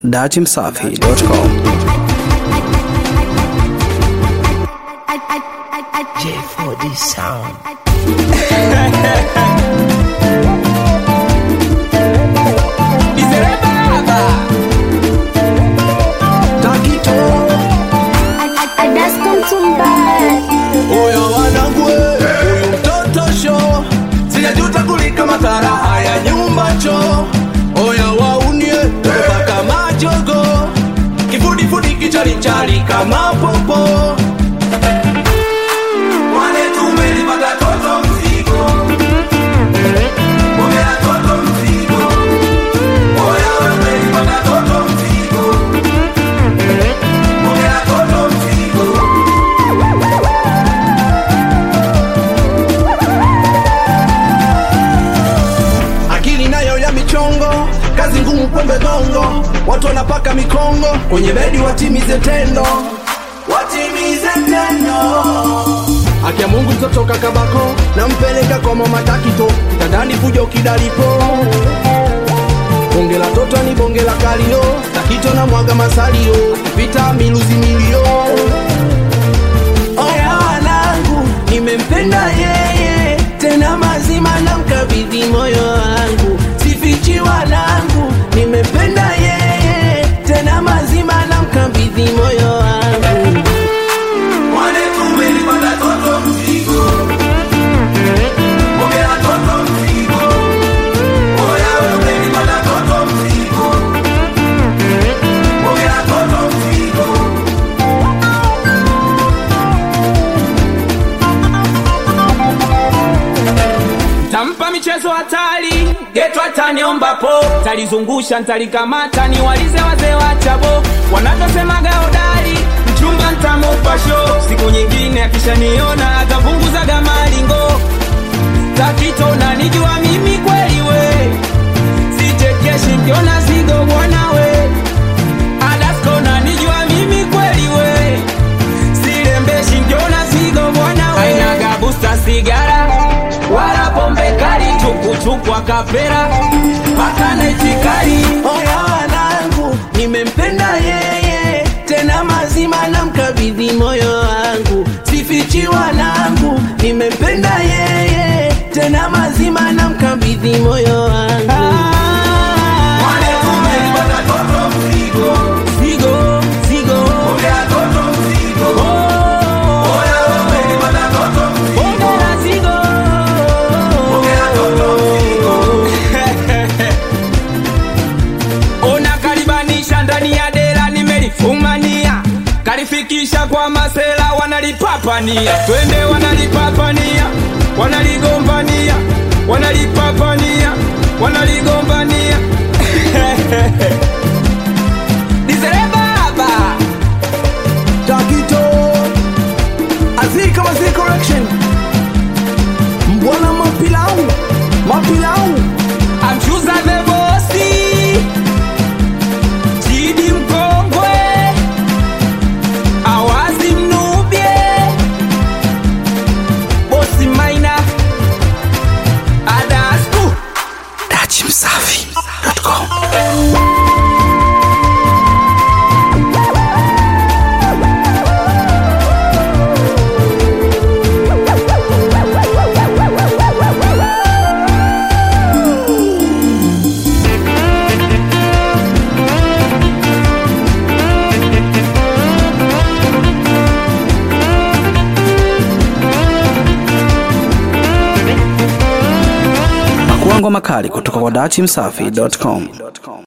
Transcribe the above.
datimsafi.com J4D sound. Oya wanangu, huyu mtoto sho sijajuta kulika madhara haya nyumba cho. Oya waunie mpaka majogo, kifudifudi kichalichali kama popo. Wale tumelipata toto mzigo, ongea toto mzigo. Oya tumelipata toto mzigo, ongea toto mzigo. akili nayo ya michongo, kazi ngumu pombe gongo, watu wanapaka mikongo kwenye bedi, watimize tendo, watimize tendo. Akia Mungu mtoto kakabako, nampeleka kwa mama Takito, kitandani fujo kidalipo bonge la toto ni bonge la kalio, Takito na mwaga masalio, akipita miluzi milio. Oya wanangu, nimempenda yeye tena mazima, na mkabidhi moyo wangu, sifichi wanangu, nimempenda yeye tena mazima, na mkabidhi moyo wangu. Wale tumelipata toto mzigo, ongea toto mzigo, oya wewe umelipata toto mzigo, ongea toto mzigo. tampa michezo hatari geto ataniomba po talizungusha ntalikamata ni walize wazee wa chabo wanavyosemaga hodari mchumba ntamupa sho siku nyingine akishaniona atapunguzaga malingo takito nanijua mimi kweli we sichekeshi nkiona zigo bwanawe adasko nanijua mimi kweli we sirembeshi nkiona zigo bwanawe ainaga busta sigara wala pombe kali chukuchuku akapera mpaka naitikali Oya wanangu, nimempenda yeye tena mazima, na mkabidhi moyo wangu, sifichi wanangu, nimempenda yeye tena mazima, na mkabidhi moyo wangu. Zigo, zigo. Oh, ongera zigo. ona kalibanisha ndani ya dera nimelifumania kalifikisha kwa masela wanalipapania twende wanalipapania wanaligombania wanalipapania wanaligombania dizere baba Takito Azika Mazi Correction Mbwana mapilau Mapilau amshuza the bosi chidi mkongwe awazi mnubye bosi maina adasku datimsafi.com Makuango makali kutoka kwa datimsafi.com